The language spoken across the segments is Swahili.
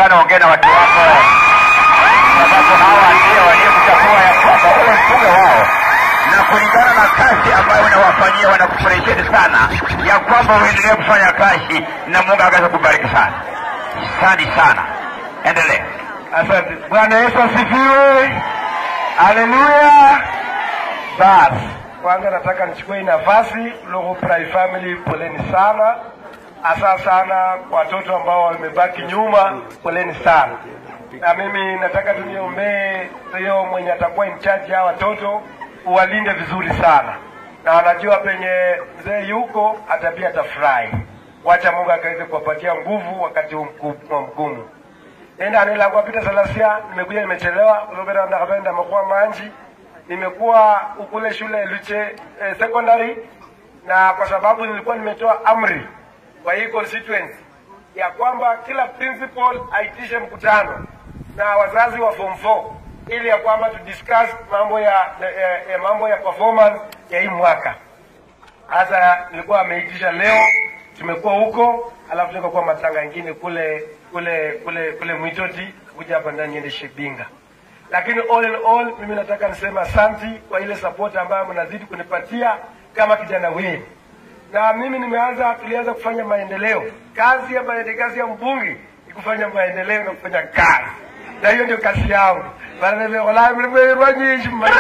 sana, ongea na watu wako, sababu hawa ndio waliokuchagua ya kwamba uwe mbunge wao, na kulingana na kazi ambayo unawafanyia wanakufurahisheni sana, ya kwamba uendelee kufanya kazi na Mungu akaweza kubariki sana. Asante sana, endelea. Asante. Bwana Yesu asifiwe. Haleluya. Basi kwanza nataka nichukue hii nafasi Logo Pride Family, poleni sana, hasa sana kwa watoto ambao wamebaki nyuma, poleni sana. Na mimi nataka tuniombee hiyo mwenye atakuwa in charge ya watoto, uwalinde vizuri sana, na wanajua penye mzee yuko hata pia atafurahi. Wacha Mungu akaweze kuwapatia nguvu wakati huu mku- mgumu nenda nilangwa pita salasia nimekuja nimechelewa kulobera nakapenda mekuwa manji nimekuwa ukule shule Luche eh, secondary na kwa sababu nilikuwa nimetoa amri kwa hii constituency ya kwamba kila principal aitishe mkutano na wazazi wa form 4 ili ya kwamba tu discuss mambo ya, ya, ya mambo ya performance ya hii mwaka hasa nilikuwa ameitisha leo, tumekuwa huko, alafu tukakuwa matanga ingine kule kule kule kule Mwitoti, kuja hapa ndani niende Shibinga. Lakini all in all, mimi nataka niseme asanti kwa ile support ambayo mnazidi kunipatia kama kijana wenu, na mimi nimeanza, tulianza kufanya maendeleo. Kazi ya maendeleo, kazi ya mbunge ni kufanya maendeleo na kufanya kazi, na hiyo ndio kazi yangu. Bana nimeola mlimwerwa nyinyi mmoja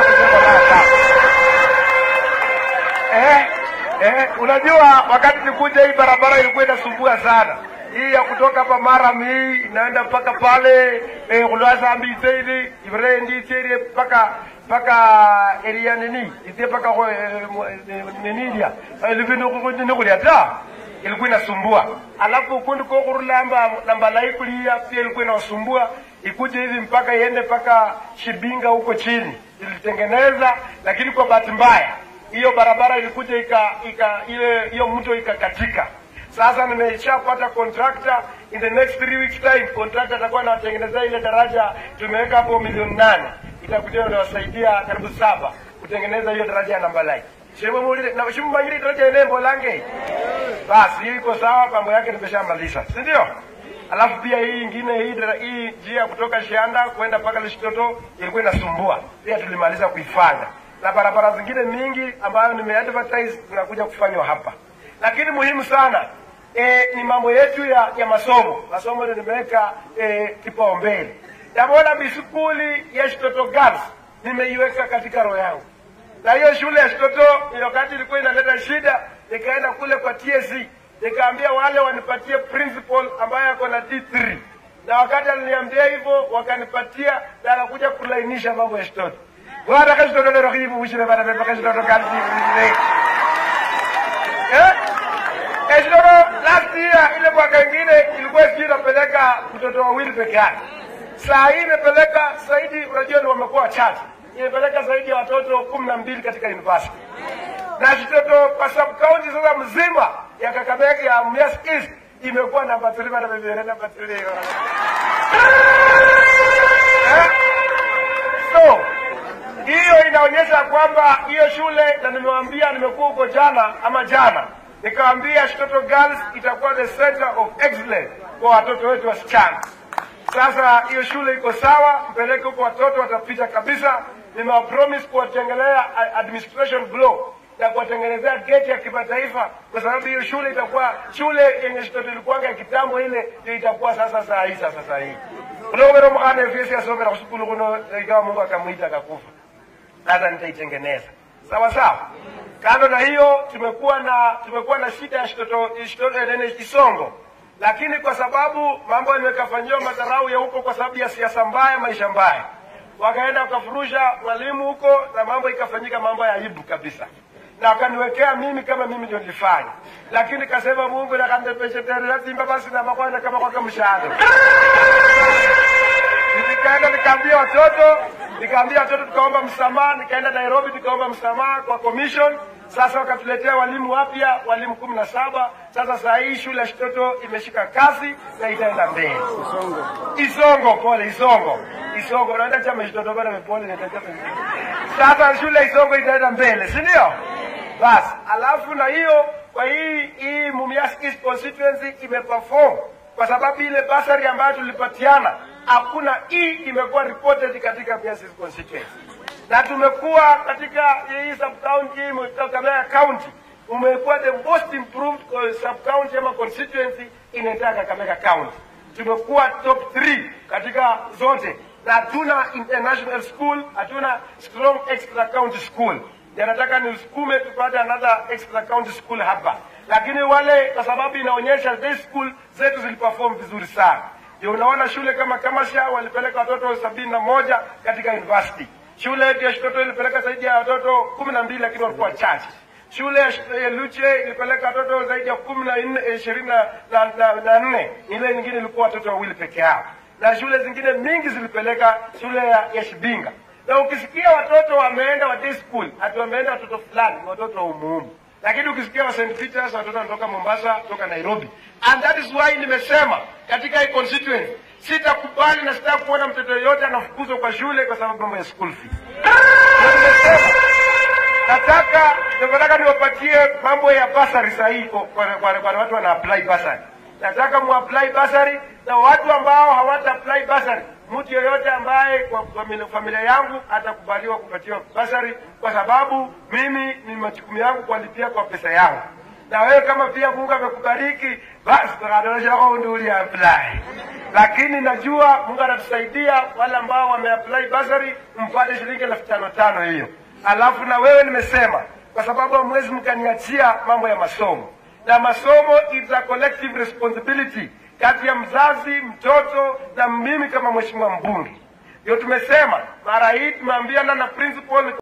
eh, eh, unajua wakati nikuja hii barabara ilikuwa inasumbua sana hii ya kutoka hapa Maram hii inaenda mpaka pale eh, kulwasa mbitseili ibere nditseili mpaka mpaka area nini itie mpaka eh, mo- eh, ninilia ilivinokulia ta ilikuwa inasumbua alafu ukundi ko kurulamba namba lai kulia pia ilikuwa inasumbua ikuje hivi mpaka iende mpaka Shibinga huko chini ilitengeneza, lakini kwa bahati mbaya hiyo barabara ilikuja ika, ika ile hiyo mto ikakatika. Sasa nimeshapata contractor, in the next three weeks time contractor atakuwa anatengeneza ile daraja, tumeweka hapo milioni nane, itakuja inawasaidia karibu saba kutengeneza hiyo daraja ya namba lai shimumulile na shimmanyile daraja enembo lange basi hiyo iko sawa, mambo yake nimeshamaliza, si ndio? Alafu pia hii ingine hii dara- hii njia kutoka Shianda kwenda mpaka Lishitoto ilikuwa inasumbua, pia tulimaliza kuifanya, na barabara zingine mingi ambayo nimeadvertise zinakuja kufanywa hapa. Lakini muhimu sana e, ni mambo yetu ya, ya masomo. Masomo ndio nimeweka e, kipaumbele. Jamona biskuli ya Shitoto Girls nimeiweka katika roho yangu na hiyo shule ya Shitoto ile wakati ilikuwa inaleta shida, nikaenda kule kwa TSC nikaambia wale wanipatie principal ambaye ako na D3, na wakati aliniambia hivyo wakanipatia, na anakuja kulainisha mambo ya Shitoto. Bwana kazi Shitoto ndio hivi ushire bana bana kazi Shitoto kazi hivi. Eh? Eh, Shitoto last year ile mwaka ingine ilikuwa sijui inapeleka mtoto wawili peke yake. Saa hii imepeleka zaidi, unajua ni wamekuwa wachache, imepeleka zaidi ya watoto kumi na mbili katika university na Shitoto kwa sub county sasa mzima ya Kakamega ya Mumias East imekuwa namba 3 bana bebe namba 3 eh? So hiyo inaonyesha kwamba hiyo shule, na nimewaambia, nimekuwa huko jana ama jana, nikawaambia Shitoto Girls itakuwa the center of excellence kwa watoto wetu wasichana. Sasa hiyo shule iko sawa, mpeleke huko, watoto watapita kabisa. Nimewapromise kuwatengelea a- administration block ya kuwatengenezea geti ya kimataifa, kwa sababu hiyo shule itakuwa shule yenye Shitoto ilikuwanga ya kitambo, ile ndio itakuwa sasa saa hii sasa saa hii ulowero mukana efyesi asomera kusukulu kuno ikawa Mungu akamwita akakufa sasa nitaitengeneza sawa sawa. Kando na hiyo, tumekuwa na tumekuwa na shida ya Shitoto Shitoto eh, nene Isongo, lakini kwa sababu mambo yamekafanyiwa madharau ya huko, kwa sababu ya siasa mbaya, maisha mbaya, wakaenda wakafurusha walimu huko na mambo ikafanyika mambo ya aibu kabisa, na wakaniwekea mimi kama mimi ndio nilifanya, lakini kasema Mungu nakandepeshetereratimba basi na makwana kama kwaka mshahara nikaenda nikaambia watoto nikaambia watoto tukaomba msamaha nikaenda nairobi tukaomba msamaha kwa commission sasa wakatuletea walimu wapya walimu kumi na saba sasa saa hii shule ya shitoto imeshika kasi na itaenda mbele isongo pole isongo isongo naenda chama shitoto bana pole nitacha sasa shule ya isongo itaenda mbele si ndio basi alafu na hiyo kwa hii hii mumias east constituency imeperform kwa sababu ile basari ambayo tulipatiana hakuna hii imekuwa reported katika Miasis constituency, na tumekuwa katika hii sub county Kakamega county umekuwa the most improved sub county ama constituency in entire Kakamega county. Tumekuwa top 3 katika zote, na hatuna international school, hatuna strong extra county school. Ndio nataka nisukume tupate another extra county school hapa, lakini wale, kwa sababu inaonyesha day school zetu ziliperform vizuri sana. Ndio unaona shule kama Kamasha walipeleka watoto sabini na moja katika university. Shule yetu ya Shitoto ilipeleka zaidi ya watoto kumi na mbili lakini walikuwa chache. Shule ya Luche ilipeleka watoto zaidi ya kumi na nne ishirini na, na, na, na nne. Ile nyingine ilikuwa watoto wawili peke yao, na shule zingine mingi zilipeleka shule ya, ya Shibinga. Na ukisikia watoto wameenda wa day school, ati wameenda watoto fulani, ni watoto wa umuhimu lakini ukisikia wa St. Peters watoto wanatoka Mombasa, kutoka Nairobi. And that is why nimesema katika hii constituency sitakubali na sitaki kuona mtoto yoyote anafukuzwa kwa shule kwa sababu mambo ya school fees. Ndio nimesema nataka nataka niwapatie mambo ya basari sahihi kwa, kwa, kwa, kwa watu wana apply basari. Nataka mu apply basari na watu ambao hawata apply basari, mtu yeyote ambaye kwa familia, familia yangu atakubaliwa kupatiwa basari, kwa sababu mimi ni majukumu yangu kuwalipia kwa pesa yangu, na wewe kama pia Mungu amekubariki basi tukadoleshako ndio uli apply lakini najua Mungu atatusaidia wale ambao wameapply basari mpate shilingi elfu tano tano hiyo. Alafu na wewe nimesema, kwa sababu hamwezi mkaniachia mambo ya masomo, na masomo it's a collective responsibility kati ya mzazi, mtoto na mimi kama mheshimiwa mbunge. Ndio tumesema mara hii tumeambiana na principal